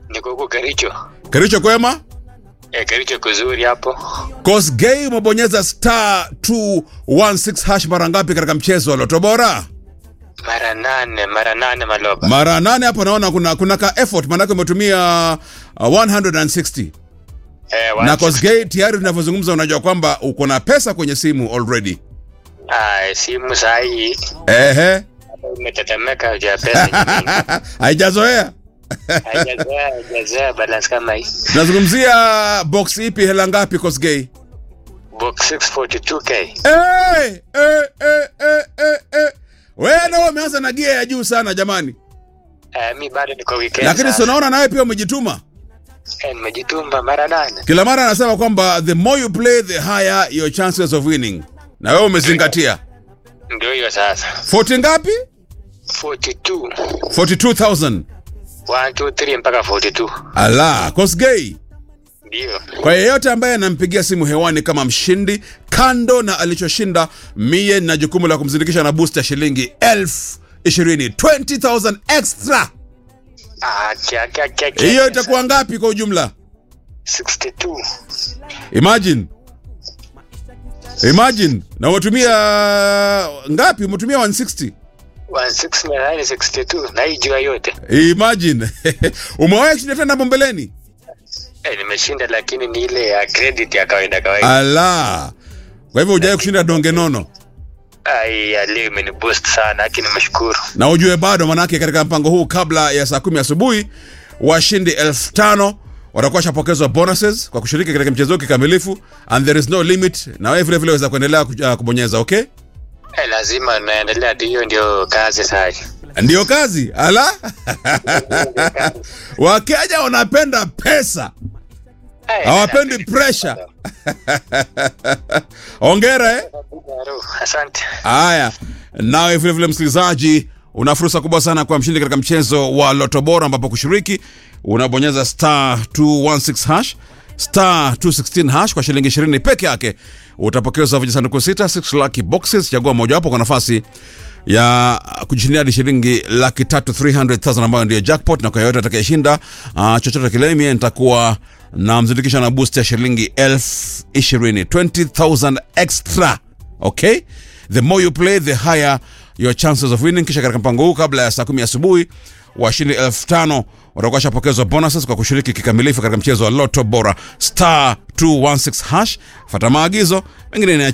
niko huko Kericho. Kericho kwema? Eh, Kericho kuzuri hapo. Kosgei umebonyeza star 216 hash mara ngapi katika mchezo wa Loto Bora? Mara nane, mara nane Maloba. Mara nane hapo naona kuna kuna ka effort maanake umetumia uh, 160 eh, na wacha. Kosgei tayari tunavyozungumza unajua kwamba uko na pesa kwenye simu already. Ah, simu saa hii Ehe. imetetemeka juu ya pesa nyingi. Haijazoea. Haijazoea, haijazoea balance kama hii. Tunazungumzia box ipi hela ngapi Kosgei? Box 642k. Eh, eh, eh, eh, eh, eh. Wewe ndio umeanza na gia ya juu sana jamani. Eh, mi bado niko weekend. Lakini sasa. si unaona nawe pia umejituma. Eh, nimejitumba mara nane. Kila mara anasema kwamba the more you play the higher your chances of winning. Na wewe umezingatia. Ndio hiyo sasa. 40 ngapi? 42. 42,000. 1 2 3 mpaka 42. Ala, Kosgei. Ndio. Kwa yeyote ambaye anampigia simu hewani kama mshindi, kando na alichoshinda, mie na jukumu la kumzindikisha na boost ya shilingi elfu ishirini 20,000 extra. Ah, kia kia kia. kia. Hiyo itakuwa ngapi kwa ujumla? 62. Imagine. Imagine. Na umetumia ngapi? Umetumia 160. 1662 na hii jua yote. Imagine. Umewahi kushinda tena hapo mbeleni? Eh, nimeshinda lakini ni ile ya credit ya kawaida kawaida. Ala. Kwa hivyo hujawahi kushinda donge nono. Ai, ya leo imeni boost sana, lakini nimeshukuru. Na ujue bado manake katika mpango huu kabla ya saa kumi asubuhi washindi elfu tano watakuwa washapokezwa bonuses kwa kushiriki katika mchezo huu kikamilifu and there is no limit na wewe vile vile waweza kuendelea ku- uh, kubonyeza okay Eh, lazima naendelea tu, hiyo ndio kazi sasa. ndiyo kazi ala wakenya wanapenda pesa Eh, hawapendi pressure ongera eh Asante. Haya, nawe vile vile msikilizaji, una fursa kubwa sana kwa mshindi katika mchezo wa Loto Bora, ambapo kushiriki unabonyeza star 216 hash star 216 hash kwa shilingi 20 peke yake, utapokezwa vijisanduku sita 6 lucky boxes. Chagua mojawapo kwa nafasi ya kujishindia hadi shilingi laki tatu 300,000 ambayo ndio jackpot, na kwa yoyote atakayeshinda uh, chochote kile, mie nitakuwa na mzindikisha na boost ya shilingi elfu ishirini 20,000 extra okay the more you play the higher your chances of winning kisha katika mpango huu kabla ya saa kumi asubuhi washindi elfu tano watakuwa washapokezwa bonuses kwa kushiriki kikamilifu katika mchezo wa loto bora star 216 hash fata maagizo mengine